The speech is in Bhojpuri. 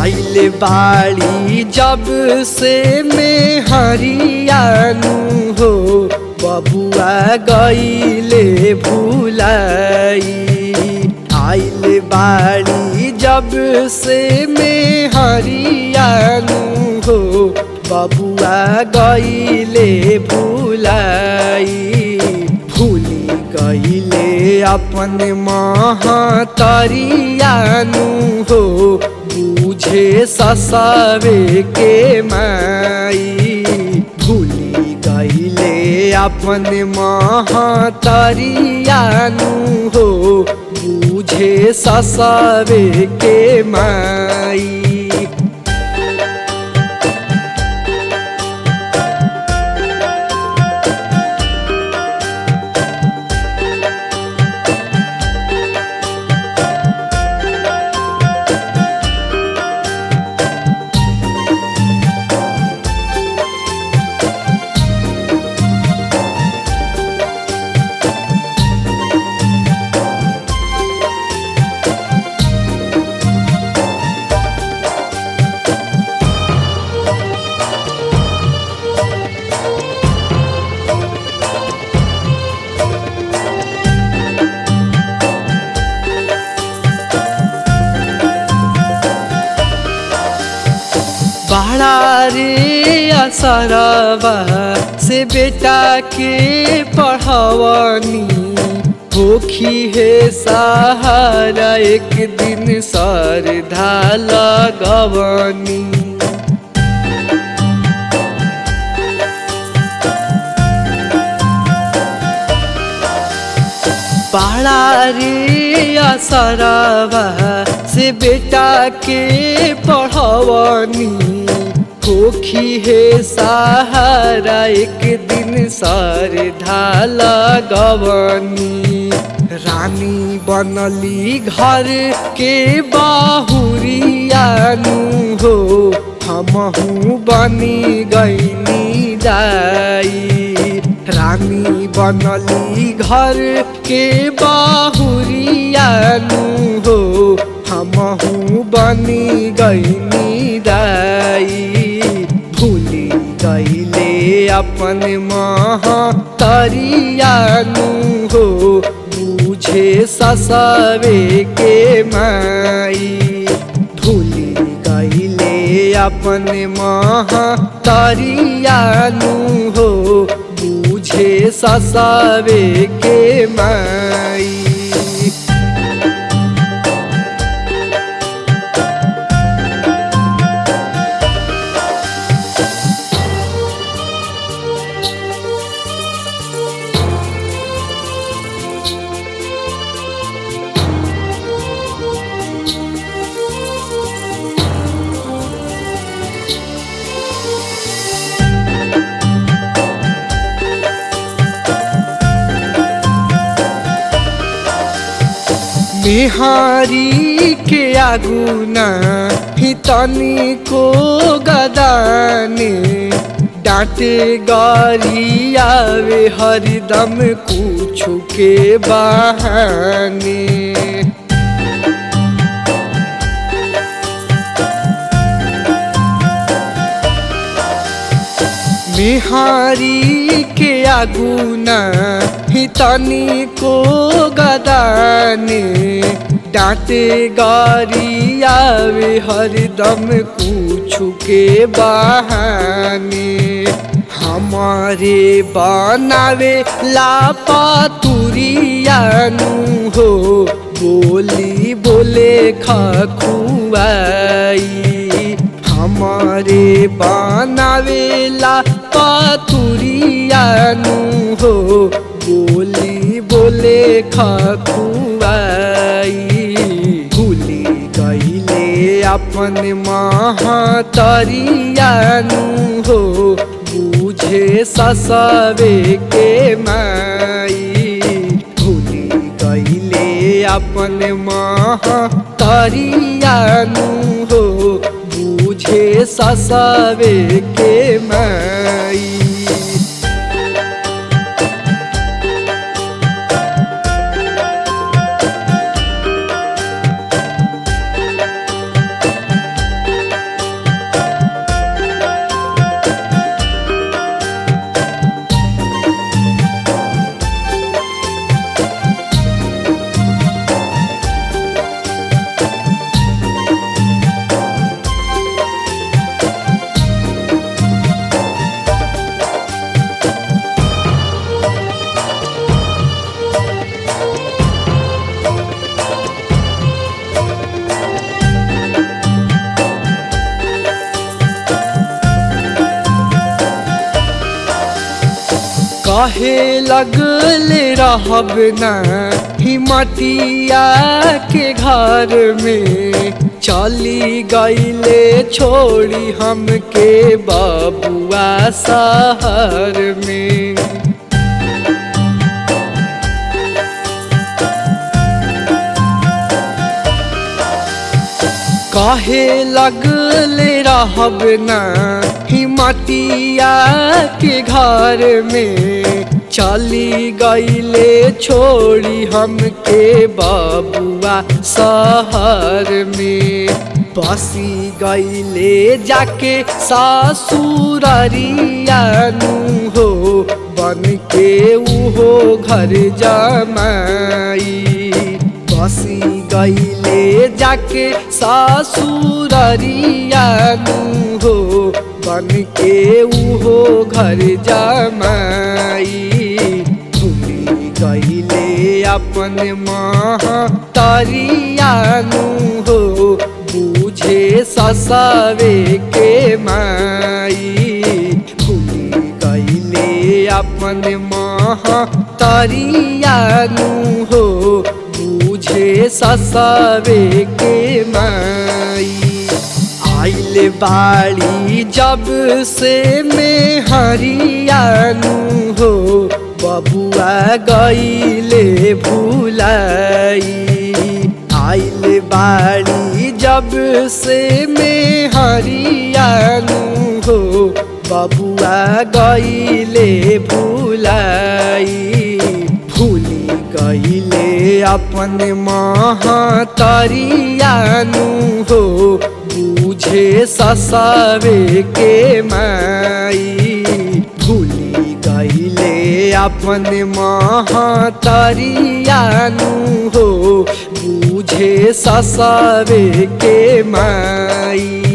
आइल बाड़ी जब से में हरियानु हो बबुआ गईले भुलाई आइल बाड़ी जब से में हरियानु हो बबुआ गईले भुलाई भूली गईले अपन महतरियानु हो बुझे ससवे के माई भूली गईले अपन महतरियानु हो बुझे ससवे के माई बड़ा रे असरबा से बेटा के पढ़वनी होखी है सहारा एक दिन सरधा लगवनी बड़ा रे असरबा से बेटा के पढ़वनी होखी है सहारा एक दिन सरधा लगवनी रानी बनली घर के बाहुरियानु हो हमहू बनी गईनी दाई रानी बनली घर के बाहुरियानु हो हमहू बनी गईनी दाई भूली गईले अपन महतरियानु हो बुझे ससवे के माई भूली गईले अपन महतरियानु हो बुझे ससवे के माई बिहारी के आगुना हितनी को गदाने डांटे गारी आवे हरदम कुछ के बहाने बिहारी के आगुना हितनी को गदाने डांटे गारी आवे हरदम कुछ के बहाने हमारे बनावे लापातुरियानु हो बोली बोले खखुआई हमारे बनावेला पातुरियानु हो बोली बोले खखुआई भूली गईले अपन महतरियानु हो बुझे ससवे के माई भूली गईले अपन महतरियानु हो बुझे ससवे के माई कहे लगले रहब ना हिमतिया के घर में चली गईले छोड़ी हमके बबुआ शहर में कहे लगले रहब ना हिमतिया के घर में चली गईले छोड़ी हमके बबुआ शहर में बसी गईले जाके सासुररिया नु हो बन के उहो घर जमाई बसी गईले जाके सासुररिया नु हो बन के उहो घर जमाई भूली गईले अपन महतरिया नु हो बुझे ससावे के माई भूली गईले अपन महतरिया नु हो बुझे ससावे के माई आइल बाड़ी जब से में हरियानु हो बबुआ गईले भूलाई आइल बाड़ी जब से में हरियानु हो बबुआ गईले भूलाई भूली गईले अपन महतरियानु हो बुझे ससावे के माई भूली गईले अपन महतरियानु हो बुझे ससावे के माई